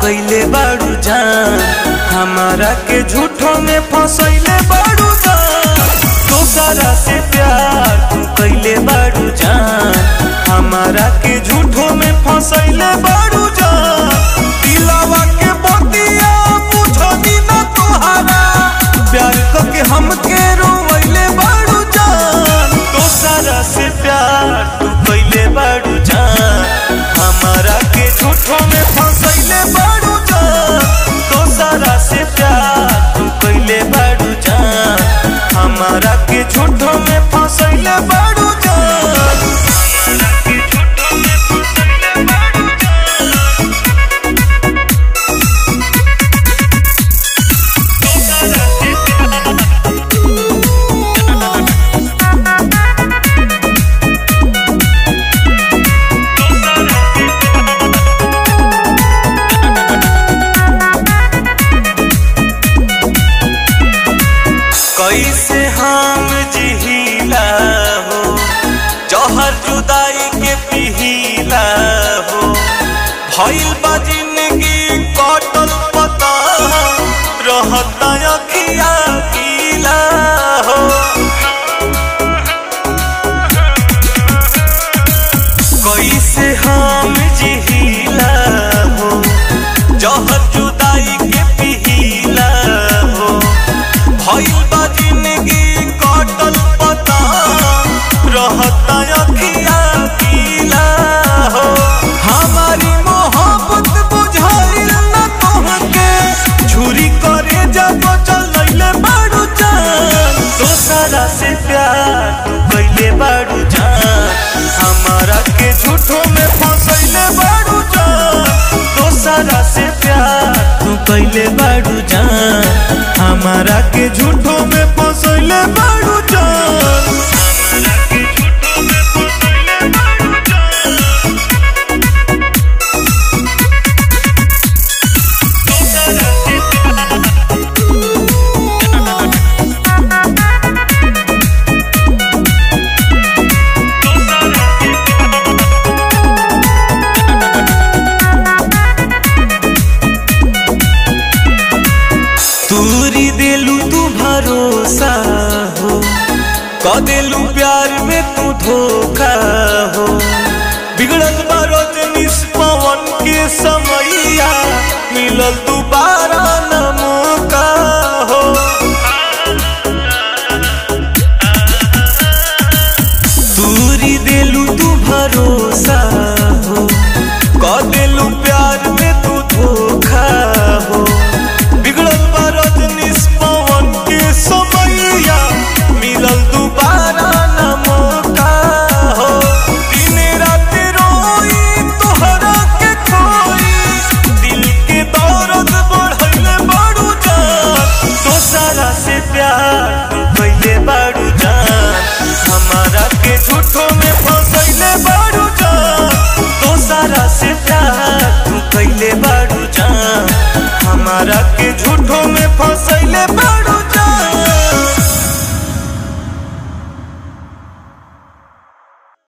कैले बाड़ू जान हमारा के झूठों में फंसैले बाड़ू जान दोसरा से प्यार तू कैले बाड़ू जान हमारा के झूठों में फंसैले बाड़ू जान दिलावा के बतिया बुझनी ना तुहारा प्यार करके हमके रोवैले बाड़ू जान दोसरा से प्यार तू कैले बाड़ू जान हमारा के झूठों में फंसैले बाड़ू जान दोसरा से प्यार तू कैले बाड़ू जान हमारा के झूठों में फंसैले बाड़ू जान हमारा के झूठों में फंसैले बाड़ू जान दोसरा से प्यार कैसे हम जिहिला हो जहर जुदाई के पिहिला हो भइल बा जिंदगी कटल पता रहता अखिया पीला हो कैसे हम जिहिला हो जहर जुदाई के पिहिला हो भइल बा जिंदगी कटल पता रहता अखिया पीला हो हमारी मोहब्बत बुझाइल न तोहके छुरी करे जब चलैले बाड़ू जान दोसरा से प्यार तू कैले बाड़ू जान हमारा के झूठों में फंसैले बाड़ू जान दोसरा से प्यार तू कैले बाड़ू जान हमारा के झूठों में फंसैले बाड़ू जान हमारा के झूठों में फंसैले बाड़ू जान दोसरा से प्यार तूरी दिलू तू भरोसा हो क दिलू प्यार में तू धोखा हो बिगड़ल बारोज निष्पवन के समैया मिलल दोबारा न मौका हो तूरी दिलू तू भरोसा हो क दिलू प्यार में तू धोखा हो बिगड़ल बा रजनीश पवन के समैया मिलल दोबारा न मौका हो दिन रात रोई तोहरा के खोई दिल के दर्द बढ़ैले बाड़ू जान दोसरा से प्यार तू कैले बाड़ू जान हमारा के झूठों में फंसैले बाड़ू जान दोसरा से प्यार तू कैले बाड़ू जान हमारा के झूठों में फंसैले बाड़ू